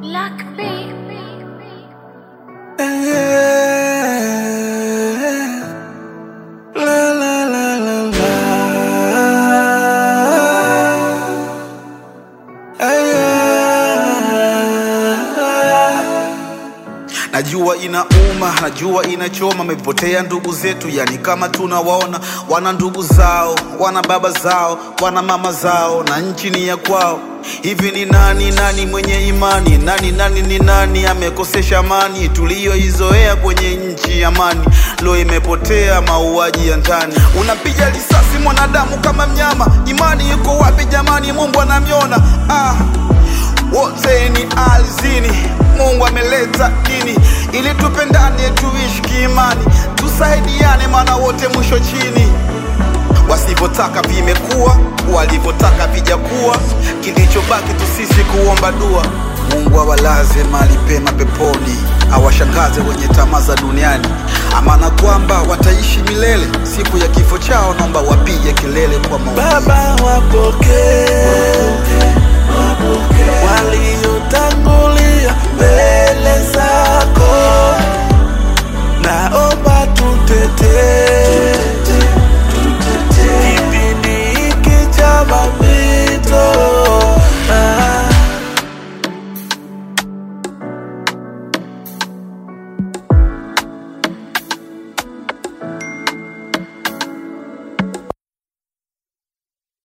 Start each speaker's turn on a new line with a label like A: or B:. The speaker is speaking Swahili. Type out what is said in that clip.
A: Luck me.
B: La la la la la. Najua inauma, najua inachoma, amepotea ndugu zetu, yani kama tunawaona wana ndugu zao, wana baba zao, wana mama zao, na nchi ni ya kwao. Hivi ni nani nani mwenye imani? Nani nani ni nani amekosesha amani tuliyoizoea kwenye nchi amani? Lo, imepotea mauaji ya ndani, unapiga risasi mwanadamu kama mnyama. Imani yuko wapi jamani? Mungu anamyona ah wote ni alizini. Mungu ameleta dini ili tupendane, tuishi kiimani, tusaidiane, maana wote mwisho chini. Wasivyotaka vimekuwa, walivyotaka vijakuwa, kilichobaki tu sisi kuomba dua. Mungu awalaze mahali pema peponi, awashangaze wenye tamaa za duniani, amana kwamba wataishi milele. Siku ya kifo chao, naomba wapige kelele kwa maombi.
C: Baba wapokee, wapokee